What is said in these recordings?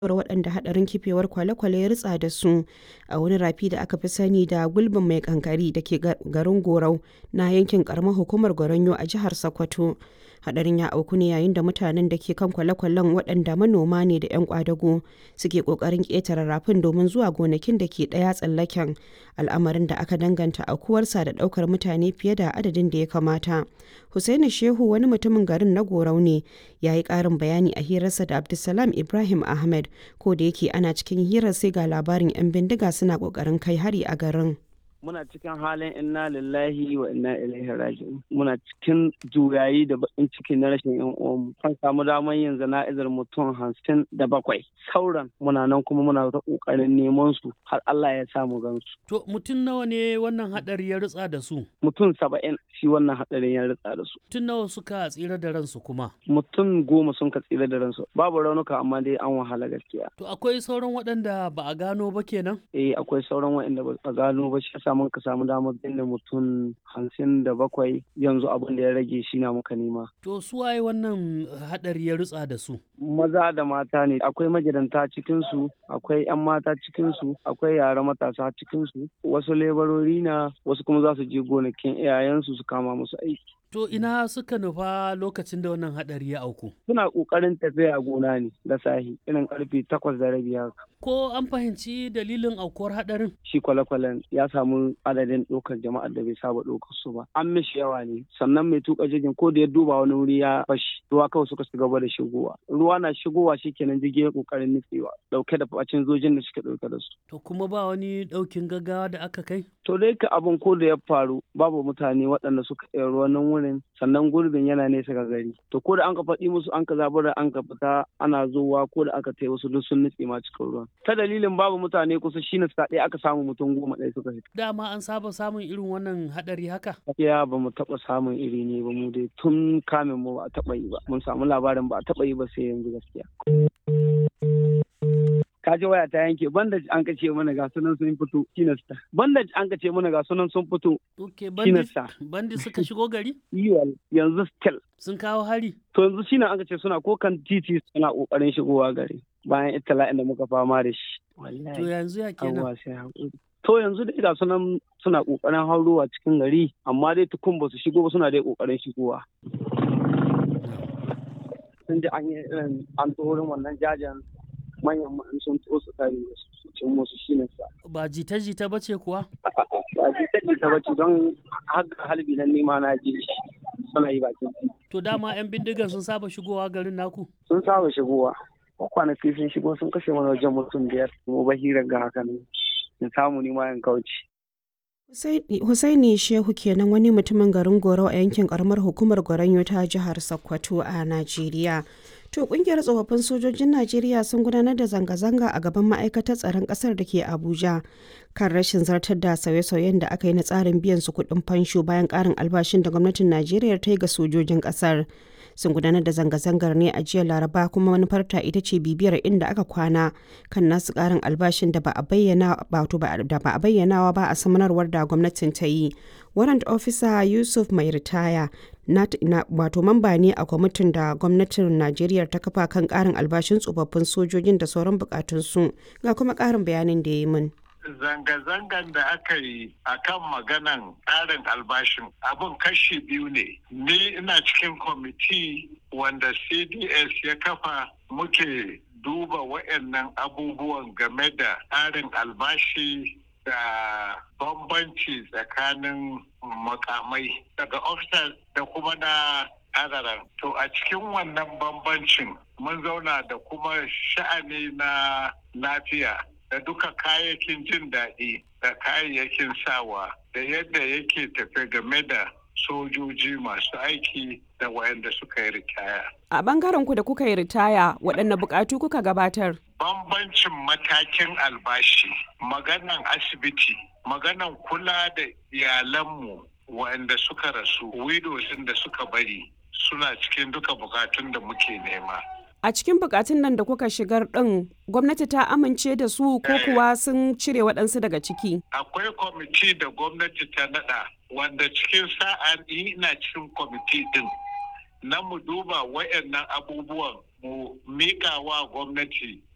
waɗanda haɗarin kifewar kwale-kwale ya ritsa da su a wani rafi da aka fi sani da gulbin mai kankari da ke garin Gorau na yankin ƙaramar hukumar Goronyo a jihar Sokoto. Haɗarin ya auku ne yayin da mutanen da ke kan kwale-kwalen waɗanda manoma ne da 'yan ƙwadago suke ƙoƙarin ƙetare rafin domin zuwa gonakin da ke ɗaya tsallaken al'amarin da aka danganta aukuwarsa da ɗaukar mutane fiye da adadin da ya kamata. Hussaini Shehu wani mutumin garin na Gorau ne ya yi ƙarin bayani a hirarsa da Abdulsalam Ibrahim Ahmed ko da yake ana cikin hirar sai ga labarin 'yan bindiga suna ƙoƙarin kai hari a garin. muna cikin halin inna lillahi wa inna ilaihi raji'un muna cikin juyayi da bakin ciki na rashin yan uwanmu kan samu damar yin zana'izar mutum hamsin da bakwai sauran muna nan kuma muna ta kokarin neman su har Allah ya samu gansu To mutum nawa ne wannan hadari ya ritsa da su? mutum saba'in shi wannan hadarin ya ritsa da su Mutum nawa suka tsira da ransu kuma? mutum goma sun ka tsira da ransu babu raunuka amma dai an wahala gaskiya To akwai sauran waɗanda ba a gano ba kenan? eh akwai sauran waɗanda ba a gano ba shi yasa mun ka samu damar binne mutum hamsin da bakwai yanzu abin da ya rage shi na muka nema To su waye wannan hadari ya ritsa da su? maza da mata ne akwai magidanta cikinsu akwai 'yan mata cikinsu akwai yara matasa cikinsu wasu lebarori na wasu kuma za su je gonakin iyayensu su kama musu aiki To ina suka nufa lokacin da wannan hadari ya auku? suna ƙoƙarin tafiya gona ne da sahi irin karfe takwas da rabi haka Ko an fahimci dalilin aukuwar hadarin? shi kwale-kwalen ya samu adadin ɗaukar jama'ar da bai saba ɗaukar su ba an mishi yawa ne sannan mai tuka jirgin ko da ya duba wani wuri ya fashi ruwa kawai suka ci gaba da shigowa ruwa na shigowa shikenan jirgin ya ƙoƙarin nutsewa ɗauke da facin zojin da suke ɗauke da su To kuma ba wani ɗaukin gaggawa da aka kai? to dai ka abin ko da ya faru babu mutane waɗanda suka iya ruwan nan wurin sannan gurbin yana nesa ga gari to ko da an ka faɗi musu an ka zabura an ka fita ana zuwa ko da aka tai wasu duk sun nutse ma cikin ruwan ta dalilin babu mutane kusa shine sa ɗaya aka samu mutum goma ɗaya suka fita Dama an saba samun irin wannan hadari haka? gaskiya ba mu taɓa samun iri ne ba mu dai tun kamin mu ba a taɓa yi ba mun samu labarin ba a taɓa yi ba sai yanzu gaskiya kaji waya ta yanke bandage an ka ce mana ga sunan sun fito kinasta bandage an ka ce mana ga sunan sun fito Ok, bandi, Kinasta. bandi suka shigo gari? yiwal yanzu still Sun kawo hari? to yanzu shine an ka ce suna ko kan titi suna kokarin shigowa gari bayan itala'in da muka fama da shi To yanzu ya kenan. Allah sai haƙuri. To yanzu dai ga sunan suna ƙoƙarin haurowa cikin gari amma dai tukun ba su shigo ba suna dai ƙoƙarin shigowa. Sun ji an yi irin an tsoron wannan jajen manyan ma'an sun to su kare su cin musu shi ne sa. Ba jita-jita ba ce kuwa? Ba ji ta ta bace don haka halbi nan nima na ji shi suna yi bakin titi. To dama 'yan bindigan sun saba shigowa garin naku? Sun saba shigowa. Kwanaki sun shigo sun kashe mana wajen mutum biyar. Mu bahirar ga haka ne. In samu nima in kauce. Husaini Shehu kenan wani mutumin garin Gorau a yankin karamar hukumar Goronyo ta jihar Sokoto a Najeriya. To kungiyar tsofaffin sojojin Najeriya sun gudanar da zanga-zanga a gaban ma'aikatar tsaron kasar da ke Abuja kan rashin zartar da sauye-sauyen da aka yi na tsarin biyan su kuɗin fansho bayan ƙarin albashin da gwamnatin Najeriya ta yi ga sojojin ƙasar. Sun gudanar da zanga-zangar ne a jiya Laraba kuma manufarta ita ce bibiyar inda aka kwana kan nasu ƙarin albashin da ba a bayyana da ba a bayyanawa ba a samanarwar da gwamnatin ta yi. Warrant Officer Yusuf mai ritaya na, wato mamba ne a kwamitin da gwamnatin Najeriya ta kafa kan ƙarin albashin tsofaffin sojojin da sauran bukatunsu ga kuma ƙarin bayanin da ya yi min. zanga-zangan da aka yi a kan maganan tsarin albashin abin kashi biyu ne ni ina cikin kwamiti wanda cds ya kafa muke duba waɗannan abubuwan game da tsarin albashi da bambanci tsakanin makamai daga officers da kuma na adaran to a cikin wannan bambancin mun zauna da kuma sha'ani na lafiya da duka kayayyakin jin daɗi da kayayyakin sawa da yadda yake tafe game da sojoji masu aiki da wayanda suka yi ritaya. A bangaren ku da kuka yi ritaya waɗanne buƙatu kuka gabatar? Bambancin matakin albashi, maganan asibiti, maganan kula da iyalanmu wayanda suka rasu, widows da suka bari suna cikin duka bukatun da muke nema. A cikin bukatun nan da kuka shigar ɗin gwamnati ta amince da su ko kuwa sun cire waɗansu daga ciki? Akwai kwamiti da gwamnati ta naɗa wanda cikin sa'a ina cikin kwamiti ɗin na mu duba wayannan abubuwan mu miƙa wa gwamnati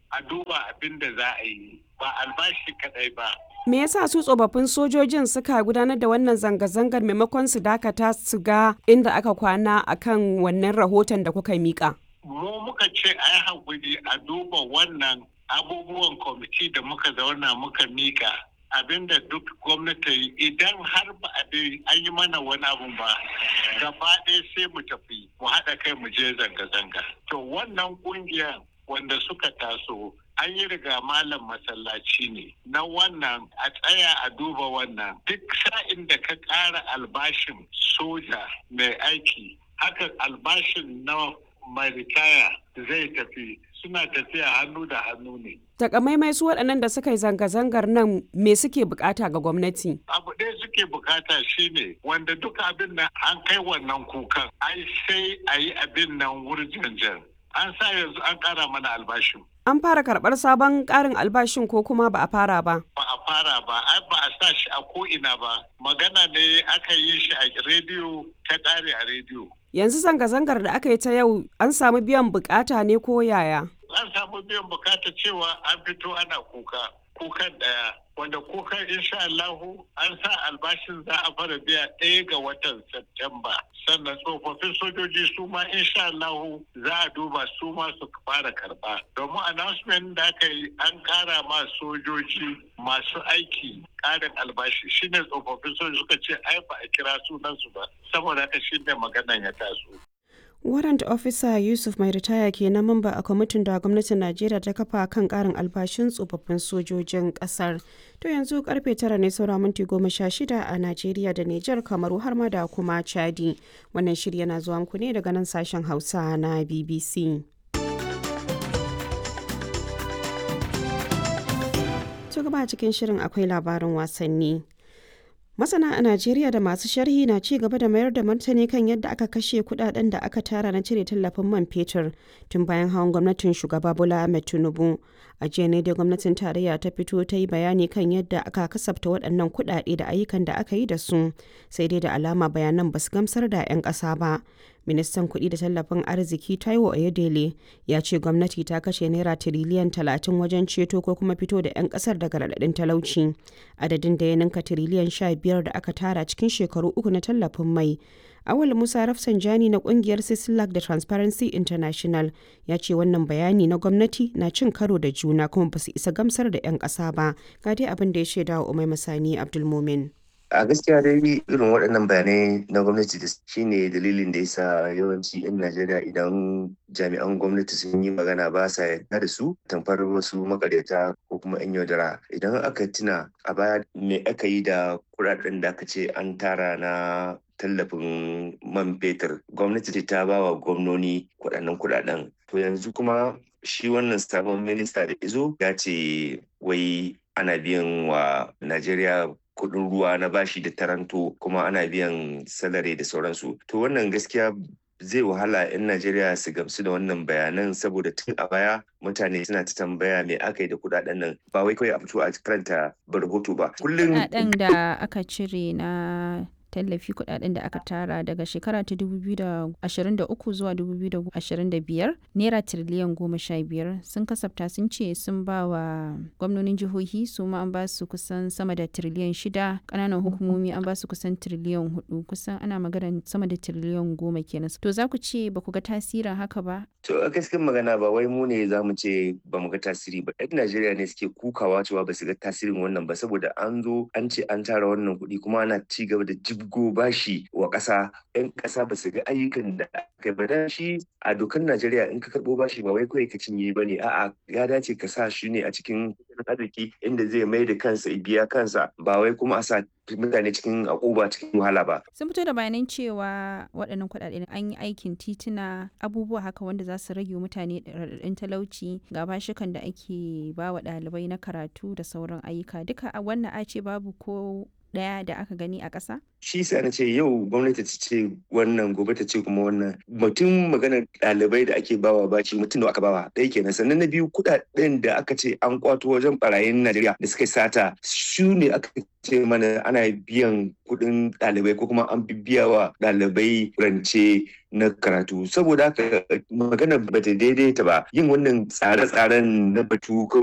a duba abin da za a yi ba albashi kadai ba Me yasa su tsofaffin sojojin suka gudanar da wannan zanga-zangar maimakon su dakata su ga inda aka kwana akan wannan rahoton da kuka mika? mu muka ce a yi haƙuri a duba wannan abubuwan kwamiti da muka zauna muka mika abinda duk gwamnati idan har ba a an yi mana wani abu ba gaba ɗaya sai mu tafi mu haɗa kai mu je zanga-zanga to wannan ƙungiyar wanda suka taso an yi riga malam masallaci ne na wannan a tsaya a duba wannan duk sa'in da ka ƙara albashin soja mai aiki haka albashin na mai ritaya zai tafi suna tafiya hannu da hannu ne. Takamaimai su waɗannan da suka yi zanga-zangar nan me suke bukata ga gwamnati? Abu ɗaya suke bukata shine wanda duka abin nan an kai wannan kukan ai sai a yi abin nan wurjanjan. An sa yanzu an ƙara mana albashin. An fara karɓar sabon ƙarin albashin ko kuma ba a fara ba? Ba a fara ba, ai ba a sa shi a ko'ina ba. Magana ne aka yi shi a rediyo ta ƙare a rediyo. Yanzu zanga-zangar da aka yi ta yau an samu biyan bukata ne ko yaya? An samu biyan bukata cewa an fito ana kuka, kukan ɗaya. Wanda kukan insha Allahu an sa albashin za a fara biya ɗaya ga watan Septemba. Sannan tsofaffin sojoji su ma insha Allahu za a duba su ma su fara karɓa. Domin announcement da aka yi an ƙara ma sojoji masu aiki ƙarin albashi shine tsofaffin sojoji suka ce ai ba a kira sunansu ba. Saboda haka shine maganan ya taso. Warrant Officer Yusuf mai ritaya ke na mamba a kwamitin da gwamnatin Najeriya ta kafa kan karin albashin tsofaffin sojojin kasar. To yanzu karfe tara ne saura minti goma sha shida a Najeriya da Nijar Kamaru har ma da kuma Chadi. Wannan shirya na zuwa muku ne daga nan sashen Hausa na BBC. To gaba cikin shirin akwai labarin wasanni. Masana a Najeriya da masu sharhi na ci gaba da mayar da martani kan yadda aka kashe kudaden da aka tara na cire tallafin man fetur tun bayan hawan gwamnatin shugaba Bola Ahmed Tinubu. A jiya ne da gwamnatin tarayya ta fito ta yi bayani kan yadda aka kasafta waɗannan kudade da ayyukan da aka yi da su, sai dai da alama bayanan ba su gamsar da 'yan ƙasa ba. Ministan kuɗi da tallafin arziki Taiwo Oyedele ya ce gwamnati ta kashe naira tiriliyan talatin wajen ceto ko kuma fito da 'yan ƙasar daga raɗaɗin talauci. Adadin da ya ninka tiriliyan sha biyar da aka tara cikin shekaru uku na tallafin mai. Awal Musa Rafsanjani na kungiyar Sislak da Transparency International ya ce wannan bayani na gwamnati na cin karo da juna kuma ba su isa gamsar da 'yan ƙasa ba. Ga dai abin da ya shaida wa Umai Masani Abdulmumin. a gaskiya dai irin waɗannan bayanai na gwamnati da shine dalilin da yasa yawanci 'yan najeriya idan jami'an gwamnati sun yi magana ba sa yarda da su tamfar wasu makaryata ko kuma 'yan yaudara idan aka tuna a baya me aka yi da kuɗaɗen da aka ce an tara na tallafin man fetur gwamnati ta ba wa gwamnoni kuɗaɗen kuɗaɗen to yanzu kuma shi wannan sabon minista da izo ya ce wai ana biyan wa najeriya kuɗin ruwa na bashi da taranto kuma ana biyan salari da sauransu to wannan gaskiya zai wahala 'yan najeriya su gamsu da wannan bayanan saboda tun a baya mutane suna ta tambaya me aka yi da kudaden nan ba wai kawai a fito a karanta rahoto ba kullum kudaden da aka cire na tallafi kudaden da aka tara daga shekara ta 2023 zuwa 2025 naira tiriliyan goma sha biyar sun kasafta sun ce sun ba wa gwamnonin jihohi su ma an ba su kusan sama da tiriliyan shida kananan hukumomi an ba su kusan tiriliyan hudu kusan ana magana sama da tiriliyan goma kenan to za ku ce ba ku ga tasirin haka ba to a gaskiyar magana ba wai mu ne za mu ce ba mu ga tasiri ba yan najeriya ne suke kukawa cewa ba su ga tasirin wannan ba saboda an zo an ce an tara wannan kuɗi kuma ana ci gaba da jibgo bashi wa ƙasa yan ƙasa ba su ga ayyukan da aka ba da shi a dokar Najeriya in ka karɓo bashi ba wai kawai ka cinye ba ne a'a ya dace ka sa shi ne a cikin arziki inda zai mai da kansa biya kansa ba wai kuma a sa mutane cikin akuba cikin wahala ba. Sun fito da bayanan cewa waɗannan kuɗaɗe an yi aikin tituna abubuwa haka wanda za su rage mutane raɗaɗin talauci ga bashikan da ake ba wa ɗalibai na karatu da sauran ayyuka duka a wannan a ce babu ko ɗaya da aka gani a ƙasa? shi sa na ce yau gwamnati ta ce wannan gobe ta ce kuma wannan mutum maganar ɗalibai da ake bawa baci mutum da aka bawa ɗaya kenan sannan na biyu kuɗaɗen da aka ce an kwato wajen barayin Najeriya da suka sata su ne aka ce mana ana biyan kuɗin ɗalibai ko kuma an biya wa ɗalibai rance na karatu saboda haka magana bata daidaita ba yin wannan tsare-tsaren na batu